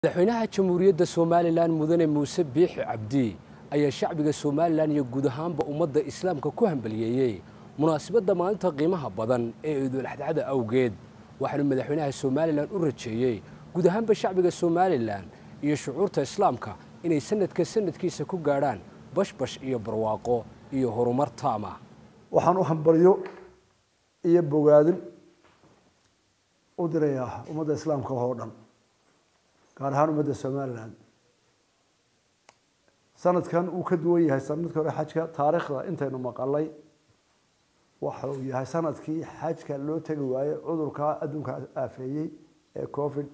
madaxweynaha jamhuuriyadda somalilan mudane muuse biixi cabdi ayaa shacbiga somalilan iyo guud ahaanba ummadda islaamka ku hambaliyeeyey munaasabadda maalinta qiimaha badan ee ciidul-adxada awgeed waxaanu madaxweynaha somalilan u rajeeyey guud ahaanba shacbiga somalilan iyo shucuurta islaamka inay sanadka sanadkiisa ku gaadhaan bashbash iyo barwaaqo iyo horumar taama waxaan u hambalyo iyo bogaadin u dirayaa ummadda islaamka oo dhan gaar ahaan ummadda somalilan sanadkan uu ka duwan yahay sanadkii hore xajka taariikhda intaynu maqalay waxa uu yahay sanadkii xajka loo tegi waayey cudurkaa adduunka aafeeyey ee covid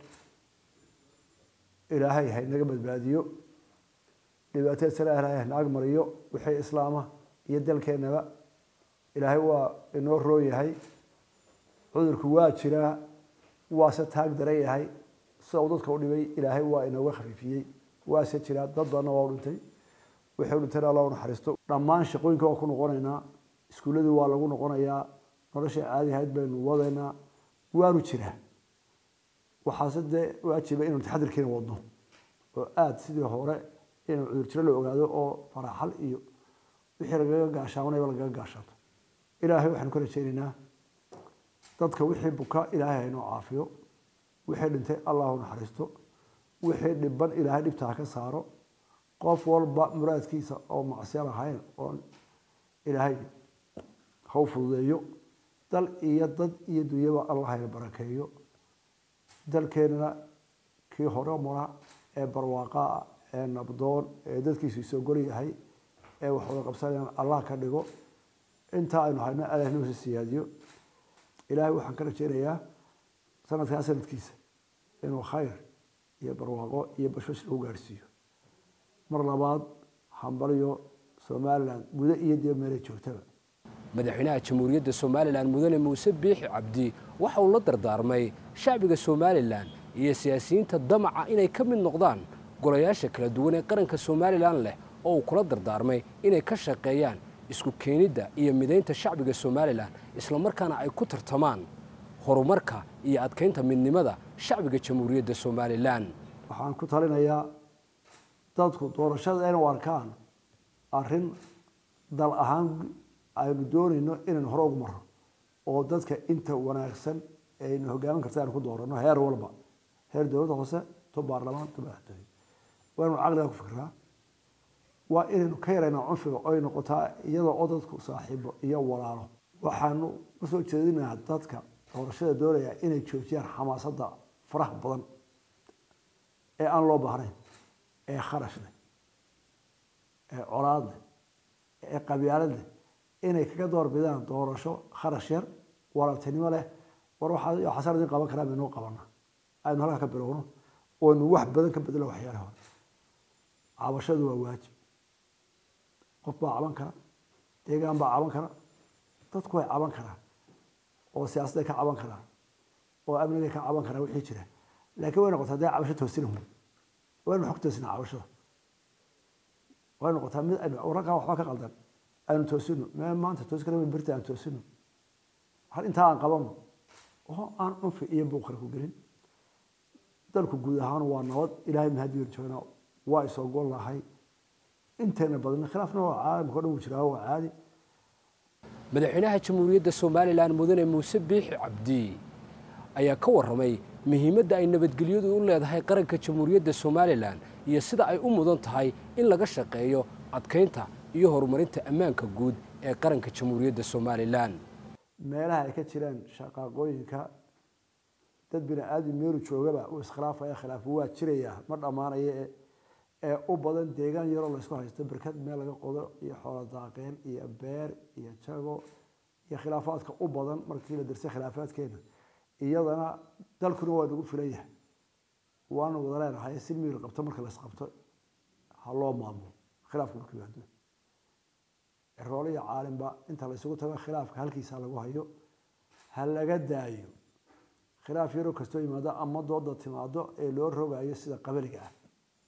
ilaahay haynaga badbaadiyo dhibaatada sala ilaahay hanaag mariyo wixii islaama iyo dalkeenaba ilaahay waa inoo roon yahay cudurku waa jiraa waase taag daran yahay sida uu dadka u dhibay ilaahay waa inooga khafiifiyey waase jiraa dad badanna waa u dhintay wixii u dhintayna allah u naxariisto dhammaan shaqooyinka waa ku noqonaynaa iskuulladii waa lagu noqonayaa nolosha caadi ahayd baynu wadaynaa waanu jiraa waxaase dee waajiba inaynu taxadirkiina wadno oo aada sidii hore inaynu cudur jiro la ogaado oo faraaxal iyo wixii lagaga gaashaamanayba lagaga gaashaato ilaahay waxaanu ka rajaynaynaa dadka wixii buka ilaahay haynoo caafiyo wixii dhintay allahu naxariisto wixii dhiban ilaahay dhibtaa ka saaro qof walba muraadkiisa oo macsiya lahayn oo ilaahay haw fududeeyo dal iyo dad iyo dunyaba allah hayna barakeeyo dalkeenana kii hore mara ee barwaaqaa ee nabdoon ee dadkiisu isoo gol yahay ee wax wada qabsanayaan allah ka dhigo intaa aynu hayno allah noosi siyaadiyo ilaahay waxaan ka rajaynayaa sanadkaa sanadkiisa inuu khayr iyo barwaaqo iyo bashbash lagu gaadhsiiyo mar labaad hambalyo somalilan gudo iyo dee meelay joogtaba madaxweynaha jamhuuriyadda somalilan mudane muuse biixi cabdi waxa uu la dardaarmay shacbiga somalilan iyo siyaasiyiinta damaca inay ka mid noqdaan golayaasha kala duwan ee qaranka somalilan leh oo uu kula dardaarmay inay ka shaqeeyaan isku keenidda iyo midaynta shacbiga somalilan islamarkaana ay ku tartamaan horumarka iyo adkaynta midnimada shacbiga jamhuuriyadda somalilan waxaan ku talinayaa dadku doorashada inay u arkaan arrin dal ahaan aynu doonayno inaynu hore ugu marro oo dadka inta wanaagsan aynu hogaamin karta aynu ku doorano heer walba heer dowladda hoose to baarlamaan to madaxtooye waa inaynu caqliga ku fikraa waa inaynu ka yaraynaa cunfiga oy noqotaa iyadoo oo dadku saaxiibo iyo walaalo waxaanu usoo jeedinayaa dadka doorashada doonaya inay joojiyaan xamaasadda faraha badan ee aan loo baahnayn ee kharash leh ee colaad leh ee qabyaalad leh inay kaga doorbidaan doorasho kharash yar walaaltinimo leh war waxaa sanad in qaban karaa maynoo qabana aynu halkaa ka bilowno oonu wax badan ka bedelo waxyaalaha hore cabashadu waa waajib qof baa caban kara deegaan baa caban kara dadku way caban karaan oo siyaasadday ka caban karaan oo amnigay ka caban karaan wixii jira laakiin way noqotaa dee cabasho toosinahu waynu xog toosinaa cabashada way noqotaa mid aynu wararkaa waxbaa ka qaldan aynu toosino mee maanta toosi kara birta aan toosino hal intaa aan qabano oo aan cunfi iyo buuqara ku gelin dalku guud ahaan waa nabad ilaahay mahadiyo joognaa waa isoo gol lahay inteena badan khilaafna waa caalamka o dhan wuu jiraa waa caadi madaxweynaha jamhuuriyadda somalilan mudane muuse biixi cabdi ayaa ka warramay muhiimadda ay nabadgelyadu u leedahay qaranka jamhuuriyadda somalilan iyo sida ay u mudan tahay in laga shaqeeyo adkaynta iyo horumarinta ammaanka guud ee qaranka jamhuuriyadda somalilan meelaha ay ka jiraan shaqaaqooyinka dad bini aadam meelu joogaba uu iskhilaafaya khilaafu waa jiraya ma dhammaanaya ee u badan deegaan yaroo laysku haysto berkad meel laga qodo iyo xoolo daaqeen iyo beer iyo jago iyo khilaafaadka u badan markii la dirsay khilaafaadkeena iyadana dalkuna waa nagu filan yahay waanu wada leenahay si miil qabto marka las qabto ha loo maamulo khilaafka markuu yimaado ciroole iyo caalimba inta la isugu tago khilaafka halkiisa lagu hayo ha laga daayo khilaaf yaroo kastoo yimaado ama dooda timaado ee loo rogayo sida qabaliga ah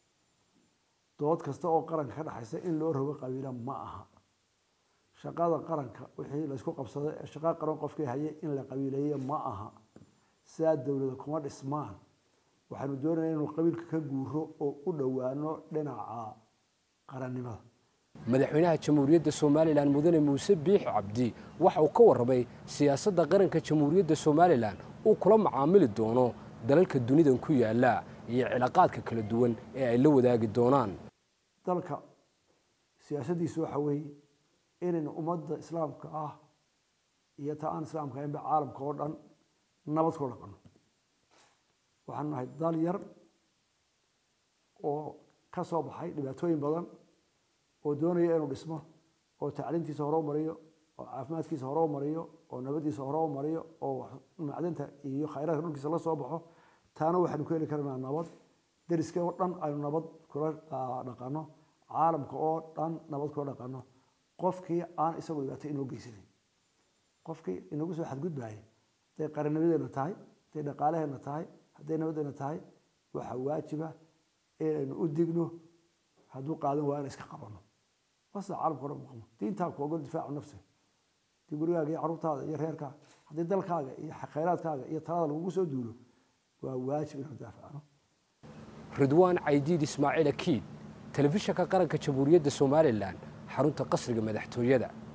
dood kasta oo qaranka ka dhexaysa in loo rogo qabiila ma aha shaqada qaranka wixii laysku qabsaday ee shaqa qaran qofkii hayay in la qabiileeye ma aha sidaa dowlada kuma dhismaan waxaanu doonayna inuu qabiilka ka guuro oo u dhowaano dhinaca qarannimada madaxweynaha jamhuuriyadda somalilan mudane muuse biixi cabdi waxa uu ka warramay siyaasadda qaranka jamhuuriyadda somalilan uu kula macaamili doono dalalka dunidan ku yaala iyo cilaaqaadka kala duwan ee ay la wadaagi doonaan dalka siyaasaddiisu waxa weeye inaynu ummadda islaamka ah iyo ta aan islaamka ahaynba caalamka oo dhan nabad kula dhaqano waxaanu nahay dal yar oo ka soo baxay dhibaatooyin badan oo doonaya inuu dhismo oo tacliintiisa hore u mariyo oo caafimaadkiisa hore u mariyo oo nabaddiisa hore u mariyo oo macdinta iyo khayraadka dhulkiisa la soo baxo taana waxaanu ku heli karnaa nabad deriska oo dhan aynu nabad kula dhaqano caalamka oo dhan nabad kula dhaqano qofkii aan isagu dhibaato inoo geysanayn qofkii inagu soo xadgudbaaya hadday qarannimadeena tahay hadday dhaqaalaheena tahay hadday nabaddeena tahay waxaa waajiba inaynu u digno hadduu qaadan waa in iska qabano wasa caalamka odhan maqmo diintaa ku ogol difaacu nafsi haddii gurigaaga iyo carruurtaada iyo reerkaaga haddii dalkaaga iyo khayraadkaaga iyo talada lagugu soo duulo waa waajib inuu daafacno ridwaan caydiid ismaaciil akiid telefishanka qaranka jamhuuriyadda somalilan xarunta qasriga madaxtooyada